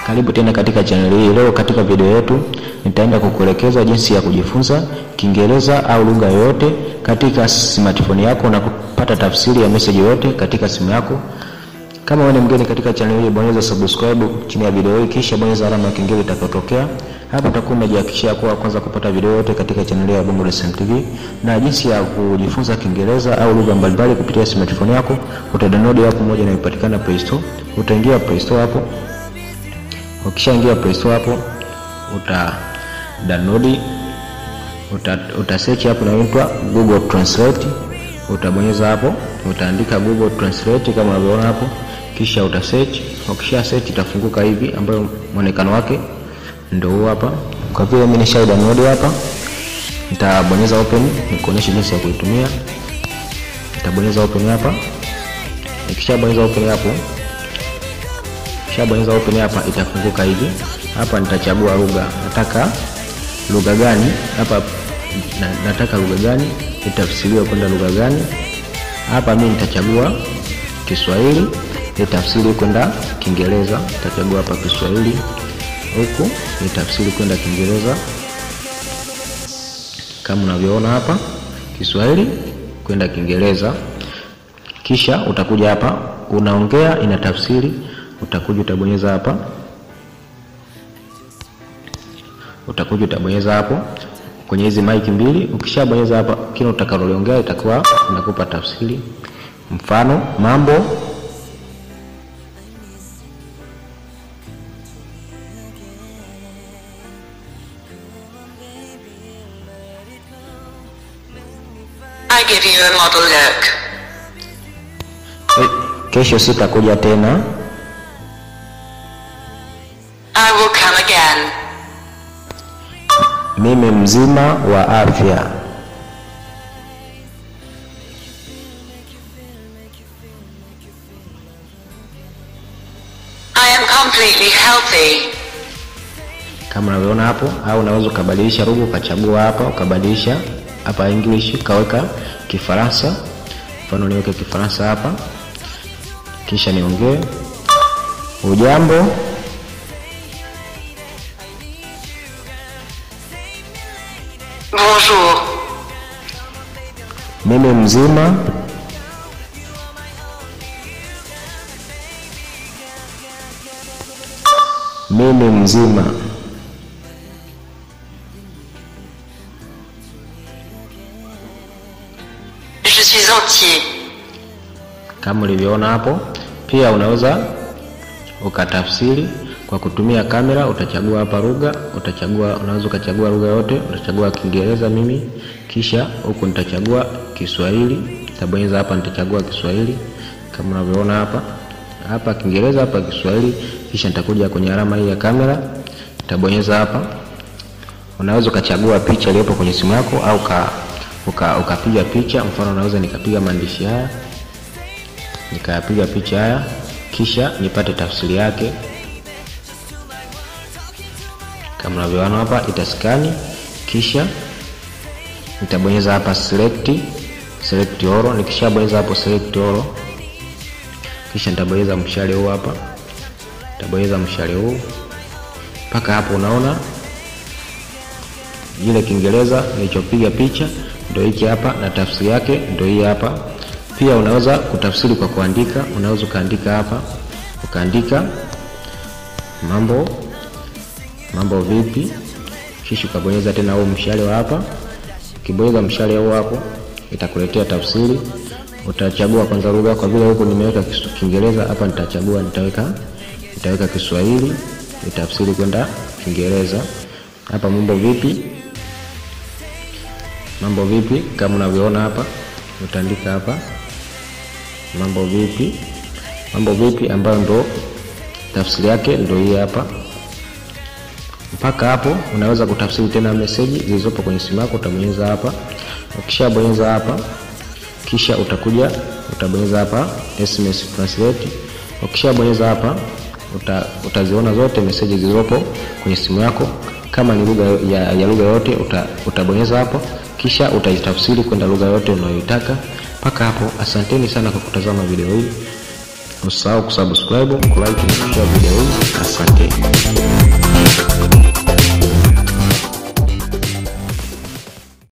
Karibu tena katika channel hii. Leo katika video yetu nitaenda kukuelekeza jinsi ya kujifunza Kiingereza au lugha yoyote katika smartphone yako na kupata tafsiri ya message yoyote katika simu yako. Kama wewe ni mgeni katika channel hii, bonyeza subscribe chini ya video hii, kisha bonyeza alama ya kengele itakayotokea hapo. Utakuwa umejihakikishia kuwa kwanza kupata video yote katika channel ya Bongo Lesson TV. Na jinsi ya kujifunza Kiingereza au lugha mbalimbali kupitia smartphone yako, utadownload hapo moja inayopatikana Play Store. Utaingia Play Store hapo Ukishaingia Play Store hapo uta download uta, uta search hapo inaitwa Google Translate. Utabonyeza hapo, utaandika Google Translate kama unavyoona hapo, kisha uta search. Ukisha search itafunguka hivi, ambayo muonekano wake ndio huu hapa. Kwa vile mimi nisha download hapa, nitabonyeza open nikuonyesha jinsi ya kuitumia. Nitabonyeza open hapa, nikishabonyeza open hapo Kishabonyeza open hapa, itafunguka hivi. Hapa nitachagua lugha, nataka lugha gani hapa na, nataka lugha gani itafsiriwe kwenda lugha gani. Hapa mimi nitachagua Kiswahili itafsiri kwenda Kiingereza. Nitachagua hapa Kiswahili, huku itafsiri kwenda Kiingereza kama unavyoona hapa, Kiswahili kwenda Kiingereza. Kisha utakuja hapa, unaongea inatafsiri utakuja utabonyeza hapa, utakuja utabonyeza hapo kwenye hizi mic mbili. Ukishabonyeza hapa, kile utakaloliongea itakuwa inakupa tafsiri. Mfano, mambo I give you a model look. kesho sitakuja tena. I will come again. Mimi mzima wa afya. I am completely healthy. Kama unavyoona hapo, au unaweza ukabadilisha lugha ukachagua hapa, ukabadilisha hapa English ukaweka Kifaransa. Mfano niweke Kifaransa hapa, kisha niongee ujambo. Bonjour. Mimi mzima. Mimi mzima. Je suis entier. Kama ulivyoona hapo, pia unaweza ukatafsiri kwa kutumia kamera. Utachagua hapa lugha, utachagua, unaweza ukachagua lugha yote. Utachagua Kiingereza mimi, kisha huku nitachagua Kiswahili. Nitabonyeza hapa, nitachagua Kiswahili kama unavyoona hapa hapa Kiingereza, hapa Kiswahili, kisha nitakuja kwenye alama hii ya kamera, nitabonyeza hapa. Unaweza ukachagua picha iliyopo kwenye simu yako au ka, uka, ukapiga picha. Mfano, unaweza nikapiga maandishi haya nikayapiga picha haya, kisha nipate tafsiri yake kama unavyoona hapa, itaskani kisha nitabonyeza hapa select select all. Nikishabonyeza hapo select all, kisha nitabonyeza mshale huu hapa, nitabonyeza mshale huu mpaka hapo. Unaona ile Kiingereza nilichopiga picha ndio hiki hapa, na tafsiri yake ndio hii hapa. Pia unaweza kutafsiri kwa kuandika. Unaweza ukaandika hapa, ukaandika mambo mambo vipi, kisha ukabonyeza tena huu mshale wa hapa. Ukibonyeza mshale huu hapo, itakuletea tafsiri. Utachagua kwanza lugha, kwa vile huku nimeweka Kiingereza, hapa nitachagua, nitaweka nitaweka Kiswahili, itafsiri kwenda Kiingereza. Hapa mambo vipi, mambo vipi, kama unavyoona hapa, utaandika hapa mambo vipi, mambo vipi, ambayo ndo tafsiri yake ndo hii hapa. Mpaka hapo unaweza kutafsiri tena meseji zilizopo kwenye simu yako. Utabonyeza hapa, ukishabonyeza hapa, kisha utakuja utabonyeza hapa SMS translate. Ukishabonyeza hapa uta, utaziona zote meseji zilizopo kwenye simu yako. Kama ni lugha ya, ya lugha yote uta, utabonyeza hapo, kisha utaitafsiri kwenda lugha yote unayoitaka. Mpaka hapo, asanteni sana kwa kutazama video hii. Usisahau kusubscribe, kulike na kushare video hii. Asante.